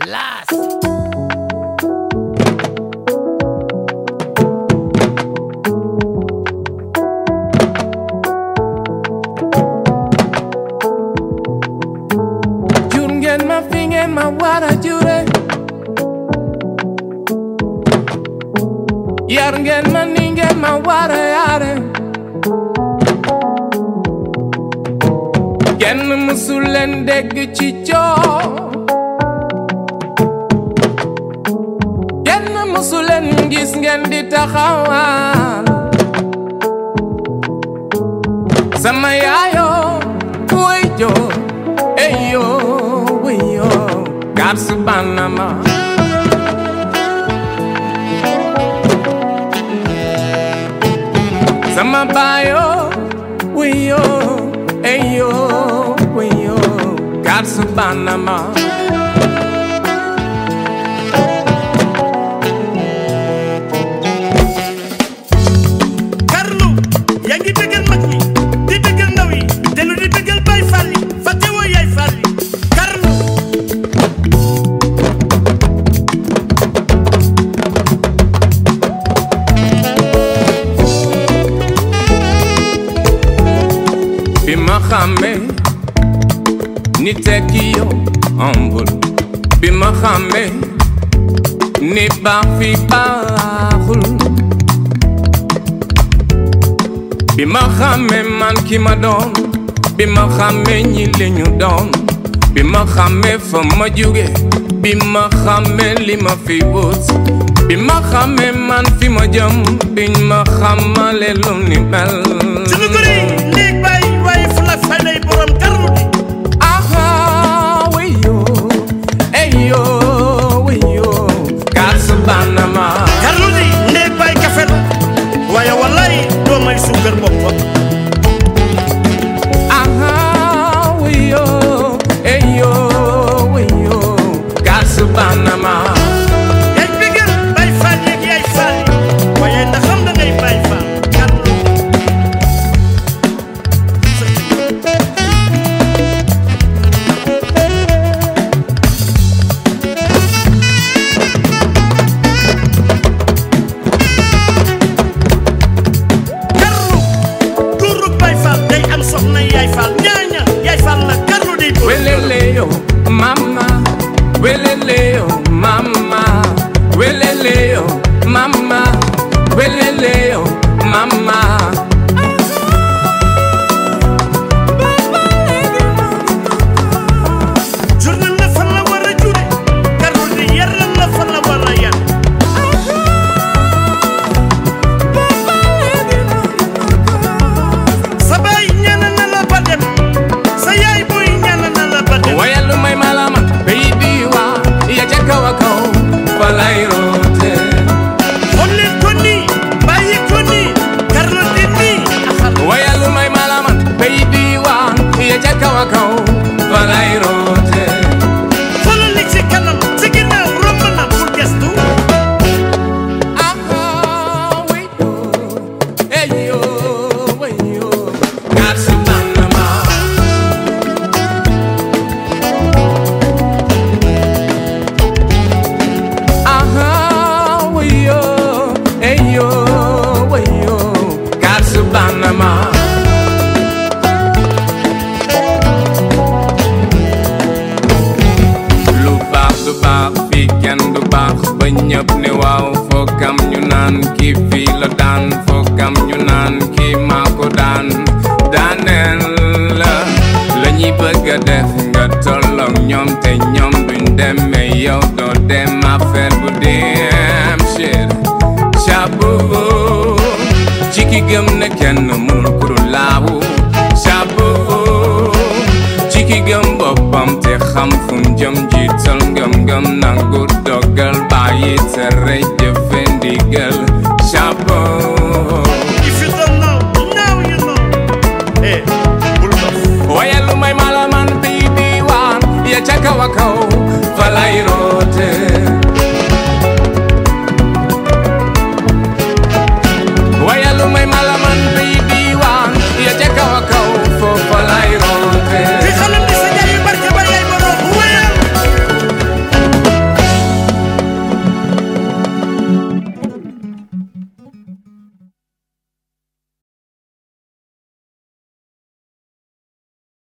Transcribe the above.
Las. jur ngeen ma fi ngeen ma war a jure yar ngeen ma ni ngeen ma war a yare kenn mësul leen dégg ci coow kenn mësul leen gis ngeen di taxawal sama yaayoo wuy joo eyo wiyo garsu banama sama bayo wiyo eyo wiyo garsu banama Carlou yaa ngi bëggal mag ñi di bëggal ndaw yi dellu di bëggal Baay Faal yi fàtte woo Yaay Faal yi Carlou bi ma xàmmee ni tekki yow ambul bi ma xàmmee ni baax fi baaxul bi ma xàmmee man ki ma doon bi ma xàmmee ñi li ñu doon bi ma xàmmee fa ma jóge bi ma xàmmee li ma fi wut bi ma xàmmee man fi ma jëm biñ ma xàmmale lu ni mel sunu gori néeg baay waaye fu la fay lay borom Carlou bi Aha, wiyo, eyo, wiyo, kasu banama. Carlou di néeg baay kafe la waaye wallaay doo may suukar boppam Aha, wiyo, eyo, wiyo, kasu banama. yaay bëggal Baay Faal yeeg Yaay Faal yi waaye ndax xam da ngay Baay Faal Carlou Carlou góorug Baay Faal day am soxna Yaay Faal ñaaña Yaay Faal la Carlou day góor Weleleo, mama, weleleo, mama, weleleo, mama, weleleo, mama. jurnal la fan la war a jure Carlou di yaral la fan la war a yar sa baay ñaana na la ba dem sa yaay booy ñaana na la ba dem Wayalu may malama beidiwa ya jakawa ko falairote xool leen ko nii bàyyi ko nii Carlou di nii axal Wayalu may malama beidiwa ya jakawa ko falairote xoolal li ci kanam ci ginnaaw romb na bul gestu Aha weyo eyo weyo Katsubanama Aha weyo eyo weyo Katsubanama lu baax du baax fii kenn du baax ba ñëpp ne waaw foogam ñu naan kii fii la daan foogam ñu naan kii maa ko daan daaneel la la ñuy bëgg a def nga tolloog ñoom te ñoom duñ demee yow doo dem affaire bu dem shit chapeau ci ki gëm ne kenn mënul kuru laawu chapeau ci ki gëm boppam te xam fu mu jëm jiital ngëm-ngëm nangu dogal bàyyi tere